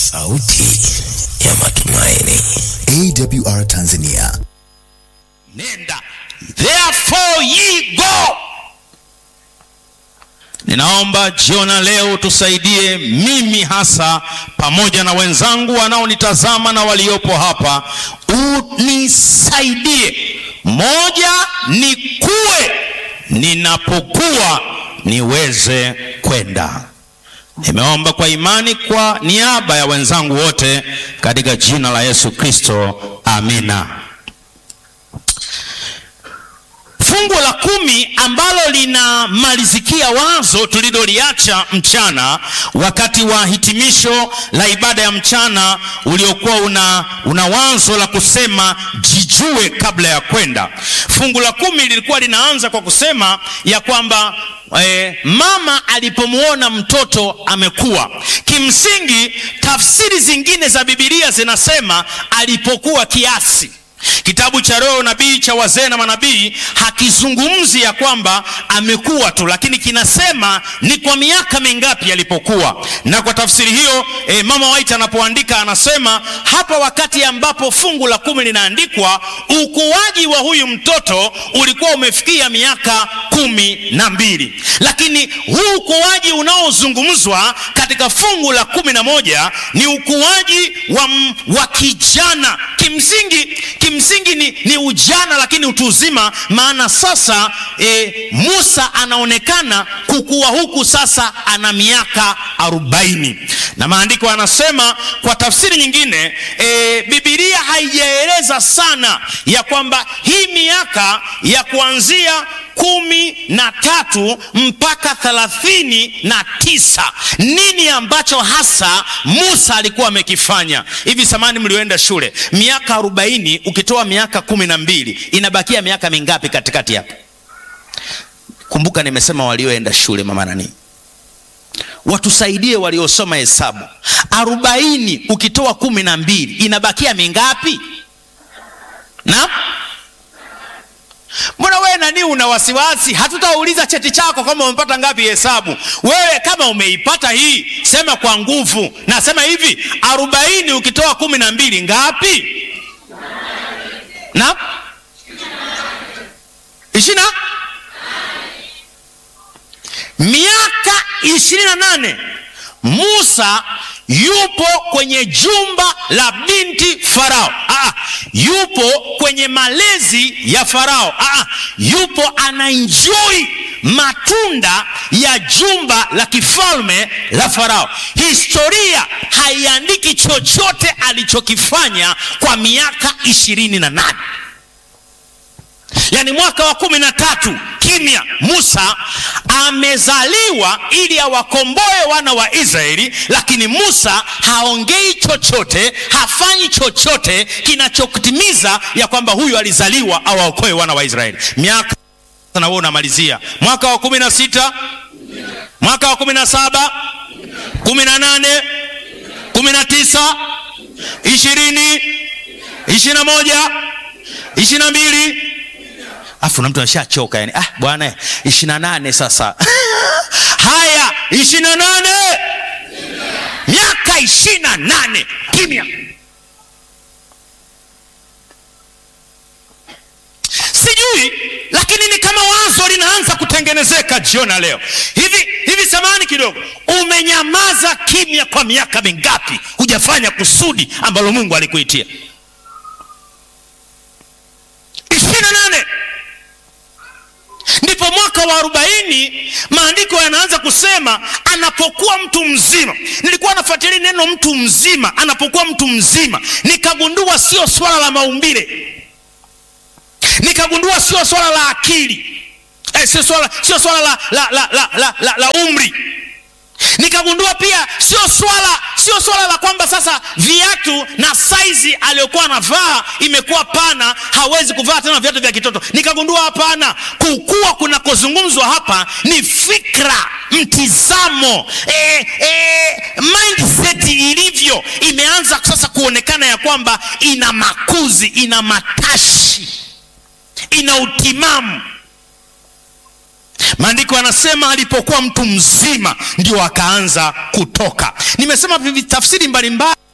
sauti ya matumaini. AWR Tanzania. nenda therefore ye go ninaomba jiona leo tusaidie mimi hasa pamoja na wenzangu wanaonitazama na waliopo hapa unisaidie moja ni kuwe ninapokuwa niweze kwenda nimeomba kwa imani kwa niaba ya wenzangu wote katika jina la yesu kristo amina fungu la kumi ambalo linamalizikia wazo tuliloliacha mchana wakati wa hitimisho la ibada ya mchana uliokuwa una, una wazo la kusema jijue kabla ya kwenda fungu la kumi lilikuwa linaanza kwa kusema ya kwamba eh, mama alipomwona mtoto amekuwa kimsingi tafsiri zingine za bibilia zinasema alipokuwa kiasi kitabu cha roho nabii cha wazee na manabii hakizungumzi ya kwamba amekuwa tu lakini kinasema ni kwa miaka mingapi alipokuwa na kwa tafsiri hiyo e, mama white anapoandika anasema hapa wakati ambapo fungu la kumi linaandikwa ukuaji wa huyu mtoto ulikuwa umefikia miaka kumi na mbili lakini huu ukuaji unaozungumzwa katika fungu la kumi na moja ni ukuaji wa, m- wa kijana kimsingi kimsingi ni, ni ujana lakini utu uzima maana sasa e, musa anaonekana kukua huku sasa ana miaka arobaini na maandiko anasema kwa tafsiri nyingine e, bibilia haijaeleza sana ya kwamba hii miaka ya kuanzia kumi na tatu mpaka thelathini na tisa nini ambacho hasa musa alikuwa amekifanya hivi samani mlioenda shule miaka arobaini ukitoa miaka kumi na mbili inabakia miaka mingapi katikati hapo kumbuka nimesema walioenda shule mama nani watusaidie waliosoma hesabu arobaini ukitoa kumi na mbili inabakia mingapi na mbona wewe nani una wasiwasi hatutauliza cheti chako kama umepata ngapi hesabu wewe kama umeipata hii sema kwa nguvu nasema hivi arobaini ukitoa kumi na mbili ngapi na ishina miaka ishirini na nane musa yupo kwenye jumba la binti farao Aa, yupo kwenye malezi ya farao Aa, yupo anaenjoi matunda ya jumba la kifalme la farao historia haiandiki chochote alichokifanya kwa miaka ishirini na nane yaani mwaka wa kumi na tatu kimya musa amezaliwa ili awakomboe wana wa israeli lakini musa haongei chochote hafanyi chochote kinachotimiza ya kwamba huyu alizaliwa awaokoe wana wa israeli miaka na wewe unamalizia mwaka wa kumi na sita mwaka wa kumi na saba kumi na nane kumi na tisa ishirini ishiri na moja ishiri na mbili afu na mtu ashachoka yani ah bwana ishiri na nane sasa haya ishiri na nane miaka ishiri na nane kimya sijui lakini ni kama wazo linaanza kutengenezeka jiona leo hivi hivi samani kidogo umenyamaza kimya kwa miaka mingapi hujafanya kusudi ambalo mungu alikuitia ishiri na nane ndipo mwaka wa arobaini maandiko yanaanza kusema anapokuwa mtu mzima nilikuwa nafuatilia neno mtu mzima anapokuwa mtu mzima nikagundua sio swala la maumbile nikagundua sio swala la akili eh, sio swala, sio swala la, la, la, la, la, la, la umri nikagundua pia sio swala sio swala la kwamba sasa viatu na saizi aliyokuwa anavaa imekuwa pana hawezi kuvaa tena viatu vya kitoto nikagundua hapana kukua kunakozungumzwa hapa ni fikra mtizamo e, e, mindset ilivyo imeanza sasa kuonekana ya kwamba ina makuzi ina matashi ina utimamu maandiko yanasema alipokuwa mtu mzima ndio akaanza kutoka nimesema tafsiri mbalimbali